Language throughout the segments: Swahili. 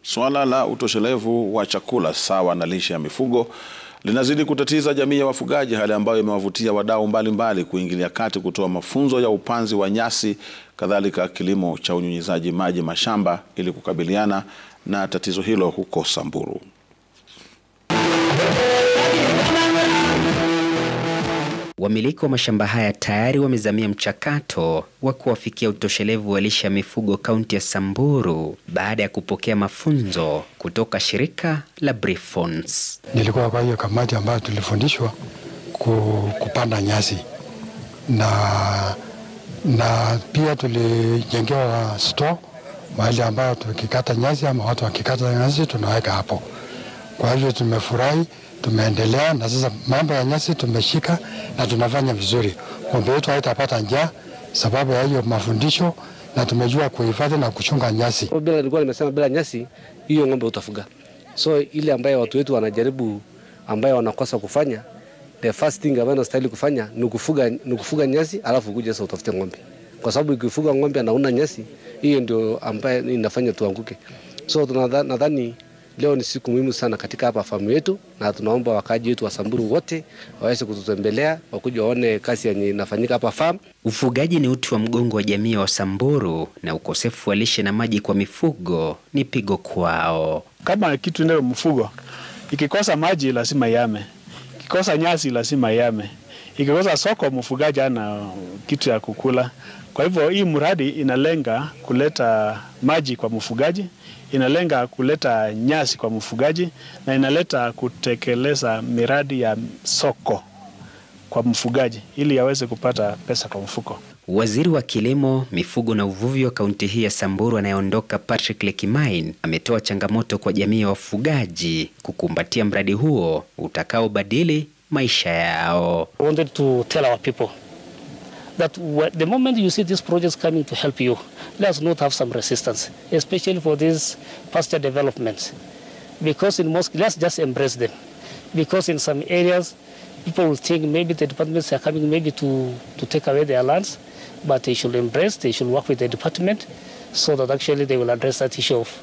Suala la utoshelevu wa chakula sawa na lishe ya mifugo linazidi kutatiza jamii ya wafugaji, hali ambayo imewavutia wadau mbalimbali kuingilia kati kutoa mafunzo ya upanzi wa nyasi, kadhalika kilimo cha unyunyizaji maji mashamba ili kukabiliana na tatizo hilo huko Samburu. Wamiliki wa mashamba haya tayari wamezamia mchakato wa kuwafikia utoshelevu wa lishe ya mifugo kaunti ya Samburu baada ya kupokea mafunzo kutoka shirika la Brifons. Nilikuwa kwa hiyo kamati ambayo tulifundishwa kupanda nyasi na, na pia tulijengewa store mahali ambayo tukikata nyasi ama watu wakikata nyasi tunaweka hapo. Kwa hivyo tumefurahi, tumeendelea na sasa mambo ya nyasi tumeshika na tunafanya vizuri. Ng'ombe yetu haitapata njaa sababu ya hiyo mafundisho, na tumejua kuhifadhi na kuchunga nyasi. Bila nilikuwa nimesema bila nyasi hiyo ng'ombe utafuga. So ile ambayo watu wetu wanajaribu, ambayo wanakosa kufanya, the first thing ambayo nastahili kufanya ni kufuga, ni kufuga nyasi alafu kuja sasa utafute ng'ombe, kwa sababu ikifuga ng'ombe na una nyasi, hiyo ndio ambayo inafanya tuanguke. So nadhani leo ni siku muhimu sana katika hapa famu yetu, na tunaomba wakaaji wetu wa Samburu wote waweze kututembelea wakuja waone kazi yenye inafanyika hapa famu. Ufugaji ni uti wa mgongo wa jamii ya Wasamburu, na ukosefu wa lishe na maji kwa mifugo ni pigo kwao. Kama kitu ndio mfugo ikikosa maji lazima yame, ikikosa nyasi lazima yame, ikikosa soko mfugaji ana kitu ya kukula. Kwa hivyo hii mradi inalenga kuleta maji kwa mfugaji, inalenga kuleta nyasi kwa mfugaji na inaleta kutekeleza miradi ya soko kwa mfugaji ili aweze kupata pesa kwa mfuko. Waziri wa Kilimo, Mifugo na Uvuvi wa kaunti hii ya Samburu anayeondoka Patrick Lekimain ametoa changamoto kwa jamii ya wafugaji kukumbatia mradi huo utakaobadili maisha yao. I wanted to tell our people that the moment you see these projects coming to help you, let's not have some resistance, especially for these pasture developments. Because in most, let's just embrace them. Because in some areas, people will think maybe the departments are coming maybe to, to take away their lands, but they should embrace, they should work with the department so that actually they will address that issue of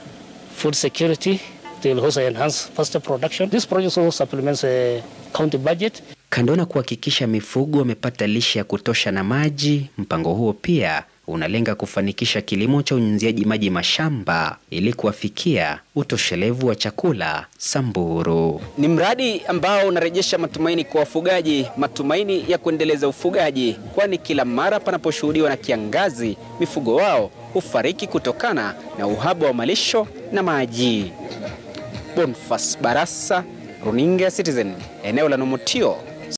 food security. They will also enhance pasture production. This project also supplements the county budget. Kando na kuhakikisha mifugo wamepata lishe ya kutosha na maji, mpango huo pia unalenga kufanikisha kilimo cha unyunyiziaji maji mashamba ili kuwafikia utoshelevu wa chakula Samburu. Ni mradi ambao unarejesha matumaini kwa wafugaji, matumaini ya kuendeleza ufugaji, kwani kila mara panaposhuhudiwa na kiangazi, mifugo wao hufariki kutokana na uhaba wa malisho na maji. Bonfas Barasa, Runinga Citizen, eneo la Nomotio,